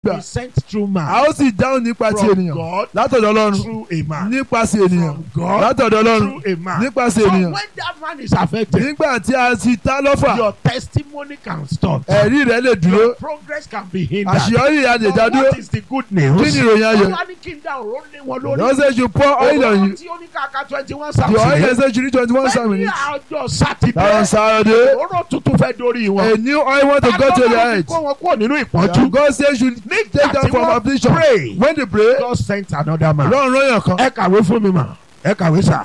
gbà be sent through a man. ó sì dáhùn nípa ti From ènìyàn God látọ̀dọ̀ ọlọ́run through a man. nípasẹ̀ ènìyàn From God látọ̀dọ̀ ọlọ́run through a man. nípasẹ̀ So ènìyàn when that man is affected, nígbà tí a ti ta lọ́fà your testimony can stop. ẹ̀rí rẹ̀ lè dúró Your progress can be hindered. àṣeyọrí rẹ̀ lè But dá dúró what is the good news? kí ni ìròyìn ayọ̀ Olúwa ní kí n dá òró lé wọn lórí. lọ́wọ́ sẹ́ ju pour oil on you Òróró tí ó ní kàkà twenty one the oil thousand. yẹn sẹ́ ju ní twenty one Bẹ́ẹ̀ni minutes àjọ sátidé. on Saturday Òróró tuntun fẹ́ dórí a wọn. new oil want to go to their head Kó wọn kúrò nínú ìpọ́njú. God say you should take them tí from wọ́n affliction pray. when they pray God sent another man. lọ́run lọ́yàn kan Ẹ kàwé fún mi mà. Ẹ kàwé sà.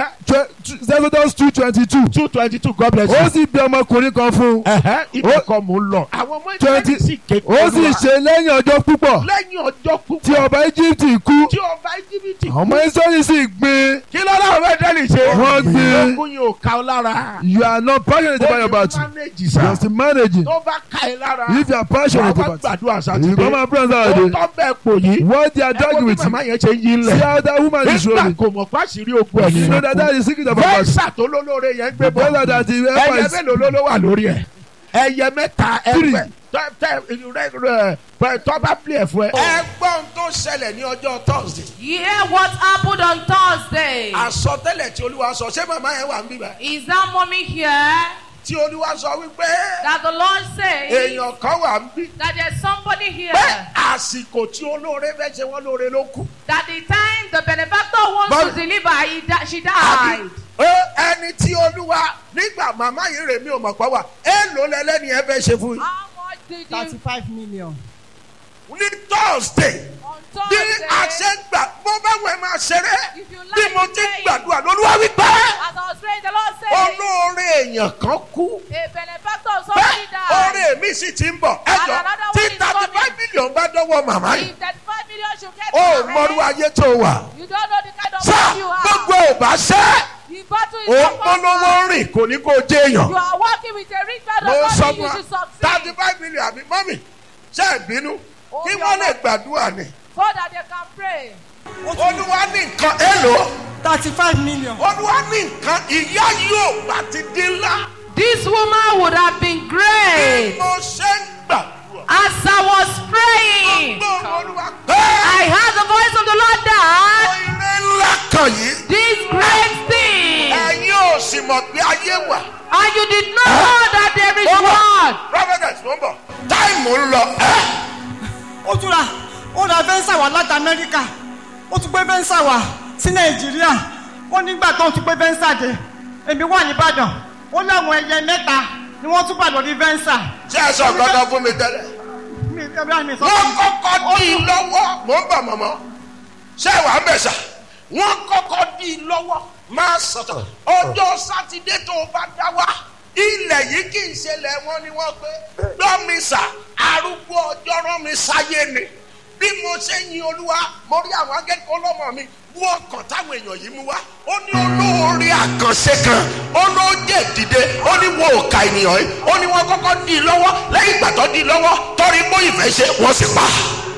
Exodus two twenty two Two twenty two God bless ó you. sì bí ọmọkùnrin kan fún un Ibẹ̀ kọ́ mò ń lọ. Àwọn ọmọ Twenty- ìjọba sì ké ó sì ṣe lẹ́yìn ọjọ́ púpọ̀ lẹ́yìn ọjọ́ tí púpọ̀ ọba Egypt kú tí ọba íjíbítì àwọn ọmọ Israẹli sì gbin kí ló láwọn fẹ́ dẹ́lì ṣe. Wọ́n gbé- ogun yìí ò ká ọ lára. you are not passionate about your battle manage you sa. are still managing tó bá ká ẹ lára. if you are passionate wàá about it gbàdúrà you sátidé. come and pray on ó Saturday tọ́ bẹ́ẹ̀ pò yìí. what they are ẹ wo dragging bí with you màmá yẹn ṣe yí see lẹ̀. how that woman is nígbà rolling kò mọ̀ fásìrí ogun ẹ̀ you know that that is the secret of our battle fẹ́ẹ́sà tó lólóore yẹn gbé the bọ̀. brother that the ẹyẹ helper is mélòó ló ló wà lórí ẹ̀. ẹyẹ mẹ́ta Three. ẹgbẹ́ tẹ tẹ rẹ rẹ pẹ tọ́ba play ẹ̀ fún ẹ. ẹgbọ́n tó ṣẹlẹ̀ ní ọjọ́ thursday. Hear what happened on Thursday. àsọtẹ́lẹ̀ tí olúwa sọ ṣé màmá yẹn wà ń bíbá. Is that mommy here? tí olúwa sọ wípé That the Lord says èèyàn kan wà ń bí. that there's somebody here pé àsìkò tí olóore fẹ́ ṣe wọ́n lóore ló kù. that the time the benefactor wants But- to deliver, he di- she Àbí, died. ẹ, ẹni tí olúwa nígbà màmá yìí rè mí ò mọ̀ pọ̀ wà èèlò lẹ́lẹ́ni ẹ fẹ́ ṣe fún yín. How much did you thirty-five million. ní thursday on bí Thursday? a ṣe ń gbà bó bá wẹ̀ máa ṣeré If you bí like mo to ti ń pray. gbàdúrà lolúwa wípé As I was praying, the Lord said, olóore èèyàn kan kú. a benefactor of somebody bẹ́ẹ̀ died. oore mi sì ti ń bọ̀ ẹjọ́ another tí one is thirty five coming. million bá dọ́wọ́ màmá yìí If 35 million should get ó to your mọ̀rú hand, ayé tó wà. you don't know the kind of sá man you gbogbo are. ò bá ṣẹ́ The battle is ó not polówó over. rìn kò ní kó jẹ́ èèyàn. You are working with a rich man mo of sọ God, fún you wa should thirty succeed. five million àbí mọ́mì ṣe é bínú Oh, kí you wọ́n are lè not- gbàdúrà ni. So that they can pray. olúwa ní nǹkan èlò thirty-five million. olúwa ní nǹkan ìyá yóò bá ti dín ńlá. This woman would have been bí great mo ṣe ń gbàdúrà. as I was praying. gbọ́ olúwa pé I heard the voice of the Lord that ire ńlá kan yìí this great thing, ẹ̀yin ò sì mọ̀ pé ayé wà. and you did not know that there is one. prophetess ló ń bọ̀ táìmù ń lọ ẹ́ ó tún ra ó ra fẹ́ǹsà wá láti amẹ́ríkà ó tún gbé fẹ́ǹsà wá sí nàìjíríà ó nígbà tó ń tún gbé fẹ́ǹsà dé èmi wà nìbàdàn ó láwọn ẹyẹ mẹ́ta ni wọ́n tún bà lórí fẹ́ǹsà. ṣé ẹ sọ kankan fún mi tẹ́lẹ̀. mi ẹbí mi sọ wọ́n fún kọ́kọ́ dí i lọ́wọ́ mò ń bọ̀ mọ̀mọ́ ṣé ìwà ń bẹ̀ sà wọ́n kọ́kọ́ dí i lọ́wọ́ máa sọ̀tọ̀ ọjọ́ sátidé tó o bá dá wá ilẹ̀ yìí kì í ṣẹlẹ̀ wọn ni wọ́n pé gbọ́mísà arúgbó ọjọ́ rán mi sáyé ni bí mo ṣe yin olúwa mo rí àwọn akẹ́kọ̀ọ́ ọlọ́mọ mi wọ́n kàn táwọn èèyàn yìí mú wá ó ní olóore àkànṣe kan ó ló jẹ́ dìde ó ní wo òkà ènìyàn yìí ó ní wọ́n kọ́kọ́ dì í lọ́wọ́ lẹ́yìn ìgbà tó dì í lọ́wọ́ torí bó ìfẹ́ ṣe wọ́n sì pa.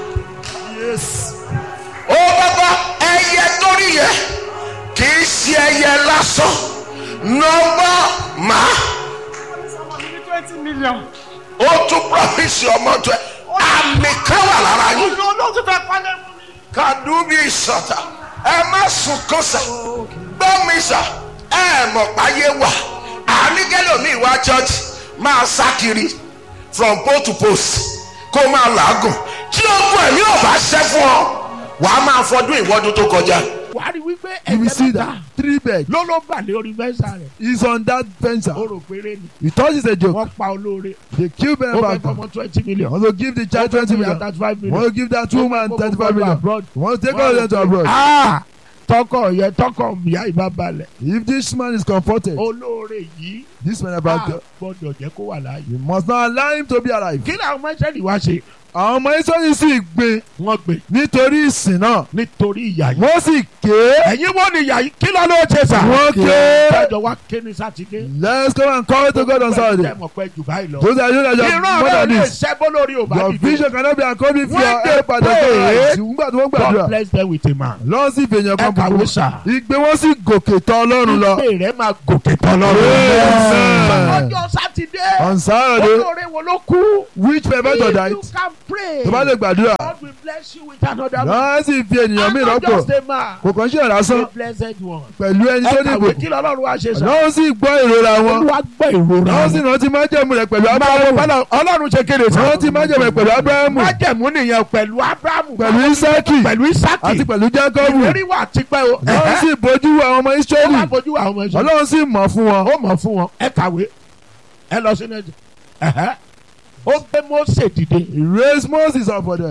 ó bàbá ẹyẹ torí yẹ kì í ṣe ẹyẹ lásán nọmba máa ọmọ mi ní twenty million. ó tún promise ọmọ tó ẹ àmì kan wà lára yín olú olóòtú fẹ́ pálẹ̀ fún mi. kàdúbí ìsọ̀tà ẹ má sùn kán sà gbọ́ mi sà ẹ mọ̀ páyé wà àníkẹ́lòmíì wá church máa sá kiri from post to post kó máa làágùn tí ogun ẹ̀mí ò bá ṣẹ́ fún ọ wàá máa fọdún ìwọ́dún tó kọjá. wà á rí wípé you will see that three bed ló ló bà lé orí fẹ́ǹsà rẹ̀ is on that fence ó rò péré ni you thought it's a joke wọ́n pa olóore they kill ó fẹ́ benefactor fọmọ twenty million want to give the child twenty million thirty five million. want to give that woman Ó fẹ́ thirty kó five gbogbo million abroad. want to take all of them to abroad Ah, tọkọ yẹ tọkọ ìyá ìbá balẹ̀ if this man is comforted olóore yìí this a benefactor gbọ́dọ̀ jẹ́ kó wà láàyè. you must not allow him to be alive kí làwọn mẹ́sẹ̀lì wá ṣe àwọn ọmọ israẹli sì gbin wọ́n gbé nítorí ìsìn náà nítorí ìyá yìí. wọ́n sì ké ẹ̀yin wo ni ìyá yìí kí ló ló ṣe sà. wọ́n ké kẹjọ wá ké ní sátidé. let's come and call to God on Saturday mọ̀ pé jù báyìí lọ. those are you that you are ìran more rẹ̀ than lè this ṣẹ́ bó lórí ò bá your dìde. vision cannot be accomplished if When your they help at the pray, God nígbà tí wọ́n God gbàdúrà bless them with a man. lọ́n sì fèèyàn ẹ kan kàwé búburú sà. ìgbé wọn sì gòkè tọ́ ọlọ́run lọ ìpè rẹ̀ máa gòkè tán Amen. lọ́rùn. ọjọ́ sátidé sátidé On Saturday, olóore wo ló kú. which benefactor if died? you can pray. Tó bá lè gbàdúrà. God will bless you with another man. Lọ́wọ́ sì fi ènìyàn mí I'm not rọ́pò. just a man. Kò kàn ṣe ìrásán a blessed one. pẹ̀lú ẹni ẹ tó ní kàwé ìbò. kí lọ́lọ́run wá ṣe sá. Lọ́wọ́ sì gbọ́ ìrora wọn. olúwa gbọ́ ìrora Lọ́wọ́ sì wọn. rántí májẹ̀mú rẹ̀ pẹ̀lú máa wo Ábúráhámù. bọ́lá ọlọ́run ṣe kéde sá. Rántí májẹ̀mú rẹ̀ pẹ̀lú Ábúráhámù. májẹ̀mú nìyẹn pẹ̀lú abrahamu. Pẹ̀lú Ísákì. pẹ̀lú isaki. Àti pẹ̀lú Jákọ́bù. ìlérí wà tipẹ́ o. Lọ́wọ́ sì bójú wo àwọn ọmọ ó Ísírẹ́lì. wá bójú àwọn ọmọ ẹ̀sọ́. Ọlọ́run sì mọ̀ fún wọn. ó mọ̀ fún wọn ẹ kàwé ẹ lọ sínú ẹ̀jẹ̀. ó gbé Mósè dìde. He raised Moses up for them.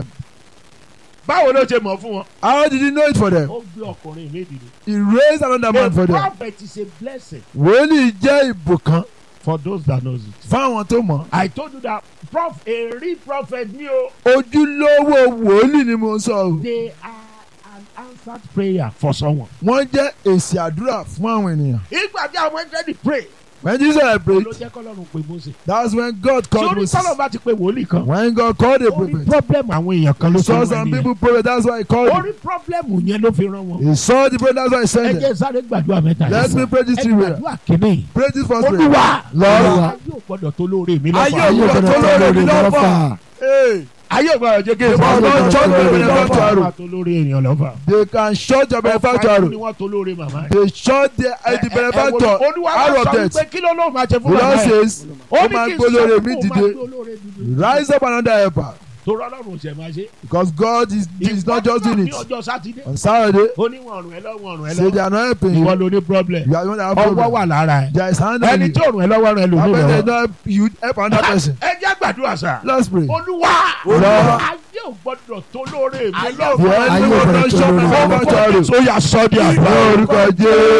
báwo ló ṣe mọ̀ fún wọn. How did he know it for them? ó gbé ọkùnrin mi dìde. He raised another a man for them. prophet is a blessing Wòlíì jẹ́ ìbùkún for those that knows it. fáwọn tó mọ̀. I told you that prof a real prophet ni o. Ojúlówó wòlíì ni mo ń sọ o. they are an answered prayer for someone. Wọ́n jẹ́ èsì àdúrà fún àwọn ènìyàn. ìgbà tí àwọn ẹgbẹ́ di pray. When Jesus ló prayed, jẹ́ kọ́lọ́run pé Mósè. that's when God called sórí Moses. sọ́lọ́ bá ti pe wòlíì kan. When God called a ó ní prophet, problem àwọn èèyàn kan ló he saw sọ some wọn people prophet, that's why he called ó him. ní problem yẹn ló fi rán wọn. He saw the prophet, that's why he ẹ sent jẹ́ him. sáré gbàdúrà mẹ́ta Let me pray this ẹ three prayer. gbàdúrà kìíní. Pray this first prayer. olúwa Lord, ayé ò gbọ́dọ̀ tó lóore mi ayé lọ́fà. òwúrọ̀ tó lóore mi lọ́fà. Hey, ayé ò gbọ́dọ̀ jẹ́ kí They will not shut your benefactor arrow. tó lóore èèyàn lọ́fà. They can shut your benefactor ọ̀pá ni arrow. wọ́n tó lóore màmá yẹn. They shut the, uh, the benefactor olúwa arrow wá of sọ death. wípé kí ló lóun máa ṣe The fún màmá Lord yẹn. says, ó ó ní máa kí n gbólóore sọ mi fún òun máa dìde. gbólóore dìde. Rise up another helper. torí ọlọ́run ṣẹ̀ máa ṣe. Because God is, is not just doing ní it. ọjọ́ sátidé. On Saturday, ó ní wọn rùn ẹ lọ́wọ́ rùn ẹ say they lọ́wọ́. are not helping ìwọ you. ló ní problem. You are the one that have ọwọ́ problem. wà lára ẹ. There is hand on ẹni you. tí ò rùn ẹ lọ́wọ́ rùn ẹ lò How ní about they lọ́wọ́. not you help another person? ẹ jẹ́ gbàdúrà sá. Let's pray. olúwa Lord. ayé ò gbọ́dọ̀ tó lóore mi The lọ́wọ́. enemy will not shut my benefactor arrow. ó yà sọ́ di Ní àgbà. orúkọ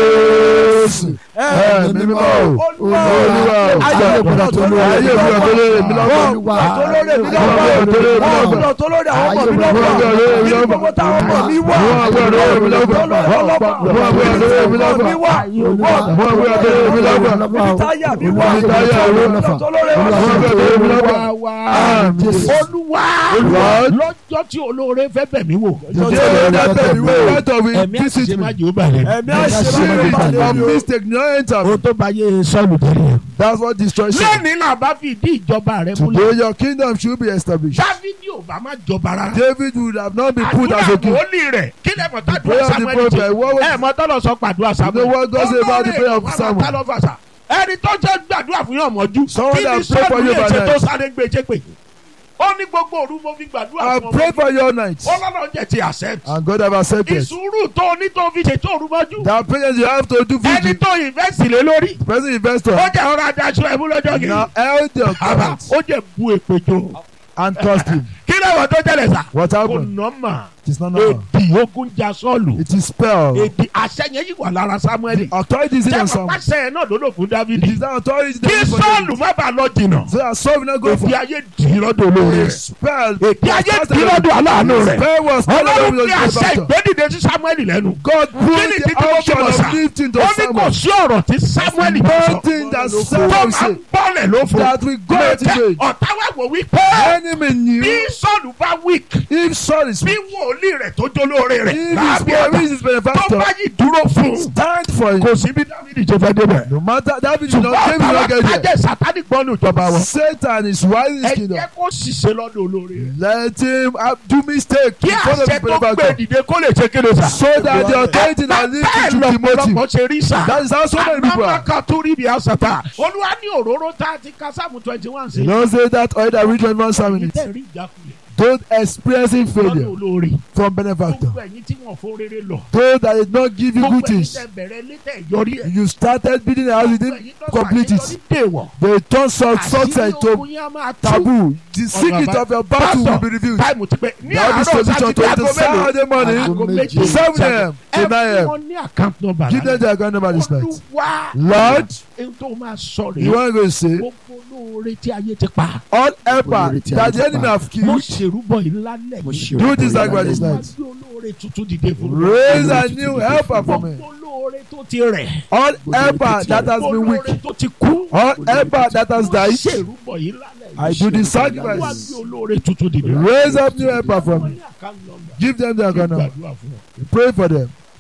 Jésù. Ẹ̀mí mímọ́ o. Olúwa o. Ayé ò gbọdọ̀ tó lóore Ayé ò gbọdọ̀ tó lóore mi lọ́wọ́. Olúwa. Tó lóore mi lọ́wọ́. Tó lóore mi Wọ́n lọ́wọ́. gbọdọ̀ tó lórí àwọn ọmọ mi Wọ́n gbọdọ̀ tó lóore mi lọ́wọ́. lọ́wọ́. Gbogbo táwọn ọmọ mi wà. Wọ́n gbọdọ̀ tó lóore mi lọ́wọ́. Tó lórí ọlọ́pàá. Wọ́n gbọdọ̀ tó lóore mi lọ́wọ́. mi wà. Wọ́n gbọdọ̀ tó lóore mi lọ́wọ́. Ibi táyà mi wà. Ibi táyà mi wà. Gbọdọ̀ tó lórí Wọ́n ọlọ́pàá. gbọdọ̀ tó lóore mi lọ́wọ́. Olúwa wa. Àmín. olúwa Lord. lọ́jọ́ tí olóore fẹ́ bẹ̀ mí wò. The day that the way of it ẹ̀mí visit àṣìṣe má me. jẹ́ ó bàlẹ̀. Ẹ̀mí àṣẹ máa ń Spirit bàlẹ̀ of mi o. mistake no enter me. o tó bá yé sọ́ọ̀lù tẹ́lẹ̀. That's what destroys you. lẹ́ni náà bá fi ìdí ìjọba rẹ múlẹ̀. Today your kingdom should be established. dávidi ò bá má jọba rárá. David would have not been put àdúrà as a king. wòlíì rẹ̀ kí lè mọ̀ tàdúrà prayer of the samuel prophet, ṣe. what was- ẹ mọ tọ́lọ̀ sọ pàdúrà samuel. know what God say about the prayer of Olórí Samuel? èèyàn máa ta lọ́fàṣà. ẹni tó jẹ́ gbàdúrà fún yàn mọ́jú. Someone kí ni that pray for sọ́ọ̀lù you lè by ṣe tó night. sáré gbé ṣe pé. ó ní gbogbo òru mo fi gbàdúrà I fún pray ọmọ. for your night. ọlọ́run jẹ́ ti accept. And God have accepted. ìṣúrù tó ní tó fi ṣètò òru mọ́jú. That patience you have to do ẹni vigil. tó invest lé lórí. The present investor ó jẹ́ ọ̀rọ̀ adájọ́ ẹ̀mú lọ́jọ́ kìíní. now held your àbá covenant ó jẹ́ bu èpè jò. and cursed him. kí lẹ́wọ̀n tó jẹ́lẹ̀ sà. What kò happened? nọ́mà. It is not normal. èdè ogun ja sọ́ọ̀lù. It is spell. èdè àṣẹ yẹn yìí wà lára samuel. Authority is in jẹ́ some. pàṣẹ yẹn náà ló lò fún It dávidi. is that authority that kí is for sọ́ọ̀lù David. má bàa lọ jìnnà. So that Saul will not go for èdè ayé dì í lọ́dọ̀ olóore a rẹ̀. spell. èdè ayé dì í lọ́dọ̀ aláàánú rẹ̀. Spell was ọlọ́run not ní àṣẹ ìgbédìde sí samuel lẹ́nu. God kí ni put títí the mo fi option mọ̀ sà. of lifting to ó ní kò Samuel. sí ọ̀rọ̀ tí samuel bá sọ. Nothing that tó Samuel máa ń said bọ́lẹ̀ ló fún. that we go out today. ọ̀tá wà wò wípé Enemy bí knew sọ́ọ̀lù bá weak if Saul is bí weak, wòlíì rẹ̀ tó jólóore rẹ̀ if his láàbí word àgbà is his tó benefactor, bá yìí dúró fún un stand for him. kò sí bí dávidi ṣe fẹ́ débẹ̀. No matter David did not, David did ṣùgbọ́n not ọ̀tá get there. ajẹ́ sátani gbọ́nù ìjọba wọn. Satan is wise in his ẹ kingdom. jẹ́ kó ṣiṣẹ́ lọ́dọ̀ olóore rẹ̀. Let him have, do mistake kí in front of àṣẹ the tó gbé benefactor. dìde kó lè ṣe kéde sà. So that the authority that leads bẹ́ẹ̀ you to Timothy. lọ́pọ̀lọpọ̀ ṣe rí sà. That is how so many people are. àmàkà tó rí ibi àṣàtà. olúwa ní òróró tá a ti ka sáàmù twenty one sí. You don't say that oil that reach one family. ìtẹ̀ rí ìjákulẹ̀ Don't experiencing lọ́dọ̀ failure olóore. from benefactor. gbogbo ẹ̀yin tí wọ́n fún rere lọ. Those that did not give you gbogbo good ẹ̀yin things. tẹ̀ bẹ̀rẹ̀ létẹ̀ yọrí ẹ̀. You started building a house, you didn't complete it. They turn suc- success to taboo. The secret of your battle will be revealed. táìmù ti pẹ́ ní That àárọ̀ is solution to sátidé it. aago Saturday mélòó. morning, aago méje. seven a.m. to ẹ nine fún a.m. wọn ní account number. Give them their account number this night. olúwa Lord, ohun tó máa sọ you rèé. want to say, gbogbo olóore tí ayé ti pa. all helper that the enemy have mo killed, ṣèrúbọ ìlà lẹ̀. do this likewise this Olúwa night. gbé olóore tuntun dìde fún mi. Raise a new helper for me. gbogbo olóore tó ti rẹ̀. All helper that has been weak, olóore tó ti kú. all helper that has mo died, ṣèrúbọ ìlà lẹ̀. I do the Olúwa sacrifice. gbé olóore tuntun dìde. Raise up new helper for Wọ́n me. ní account number. Give them their account number. Gbàdúrà fún wọn. Pray for them.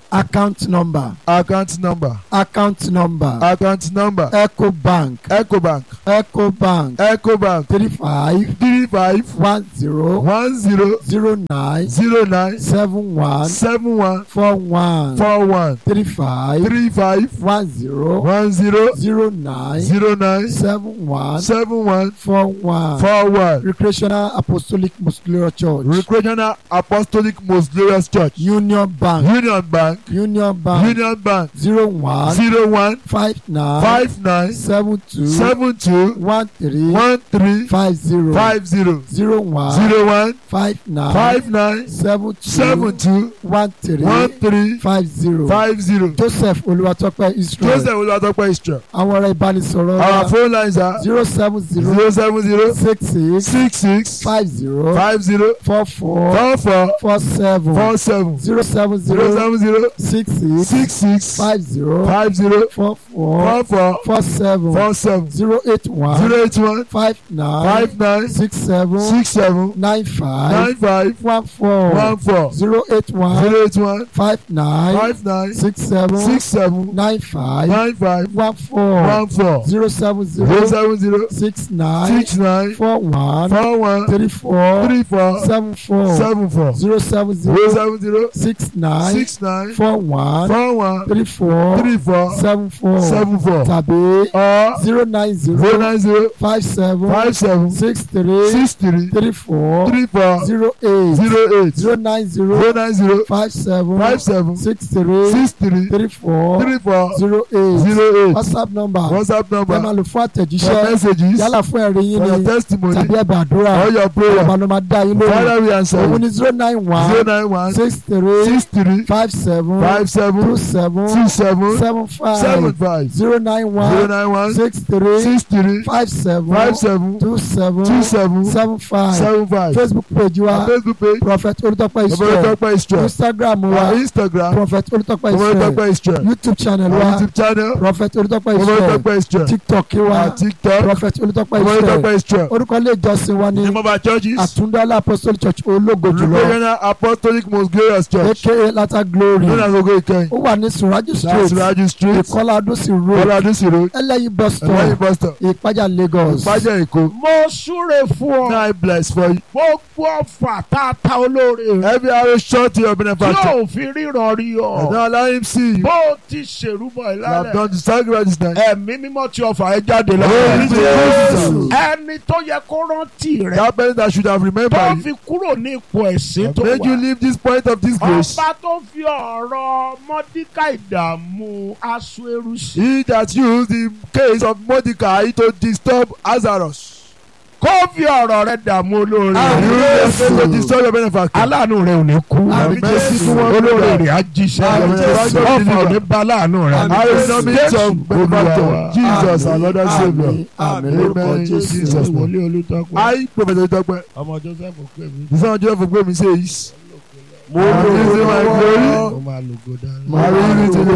account number account number account number account number eco bank ecobank eco bank ecobank three five three five one zero one zero zero nine zero nine seven one seven one four one four one three five three five one zero one zero zero nine zero nine seven one seven one four one four one recreational apostolic muscular church recreational apostolic most glorious church union bank union bank union bank union bank zero one zero one five nine five nine seven two seven two one three one three five zero five zero zero one zero one five nine five nine seven two seven two one three one three five zero five zero joseph olúwatọ́pẹ́ israel joseph olùwàtọ́pẹ́ israel àwọn ọ̀rọ̀ ìbánisọ̀rọ̀ our wa phone lines are zero seven zero zero seven zero six six six six five zero five zero four four four four four seven four seven zero seven zero zero seven zero six six six six five zero five zero four four four four four seven four seven zero eight one zero eight one five nine five nine six seven six seven nine five nine five one four one four zero eight one zero eight one five nine five nine six seven six seven nine five nine five one four one four zero seven zero zero seven zero six nine six nine four one four one three four three four seven four seven four zero seven zero zero seven zero six nine six nine four one four one three four three four seven four seven four tàbí or zero nine zero zero nine zero five seven five seven six three six three three four three four zero eight zero eight zero nine zero zero nine zero five seven five seven six three six three three four three four zero eight zero eight whatsapp number whatsapp ẹ máa number lò fún for àtẹ̀jíṣẹ́ messages yálà fún ẹ̀rí yín for your ni testimony tàbí ẹ̀bẹ̀ àdúrà or your prayer ọ̀bà ló máa dá yín lóhùn father we answer òun you ni zero nine zero one nine one six three six three five seven five seven two seven two seven seven seven five five zero nine zero one nine one six three six three five seven five seven two seven two seven seven five seven five facebook page wa facebook page prophet olùtọ́pẹ́ ọmọ israel ìtọ́pẹ́ israel instagram wa our instagram prophet olùtọ́pẹ́ ọmọ israel ìtọ́pẹ́ israel youtube channel our wa youtube channel prophet olùtọ́pẹ́ ọmọ israel ìtọ́pẹ́ israel tiktok our wa tiktok prophet olùtọ́pẹ́ ọmọ israel ìtọ́pẹ́ israel orúkọ ilé ìjọsìn wa ní name of our churches àtúndálá apostolic church ológo jùlọ Recreational apostolic most glorious church aka lata glory known as ogo ikeyin ó wà ní suraju that's street raju street ìkọlá adúsí road ọlọ́dúnsì road ẹlẹ́yin bus ẹ̀lẹ́yìn stop bus stop ìpájà lagos ìpájà èkó mo súre fún ọ now I bless for you gbogbo ọfà tá a ta olóore rẹ every arrow shot to your tí benefactor yóò fi ríran rí and ọ now allow him see you bó o ti ṣèrúbọ you have ìlànà done the sacrifice this night ẹ̀mí mímọ́ tí ọfà ẹ jáde Oh, lọ́wọ́ Jesus. ẹni tó yẹ kó rántí rẹ that person that should have tó remembered you fi kúrò ní ipò ẹ̀sìn tó made you wà leave this point of disgrace ọba tó fi ọ̀rọ̀ mọ́díkà ìdààmú aṣọ ẹrú sí he that used the case of Mordecai to disturb Lazarus kó fi ọ̀rọ̀ rẹ dààmú olóore you rẹ used the case to disturb your benefactor aláàánú rẹ ò ní kú Àmín Jésù. olóore rẹ á jíṣẹ́ Àmín Jésù. ọ̀fà ò ní bá aláàánú rẹ I will not meet Jésù your benefactor Olúwa wa. Jesus our Lord and Saviour àmín àmín lórúkọ Amen. jésù Jesus. wòlíì olùtọ́pẹ́ I Prophet Oyedepo ọmọ joseph pè mí the son of Joseph Ogbe mi says mo I will use my glory ó máa lògo dáná. I will use it to the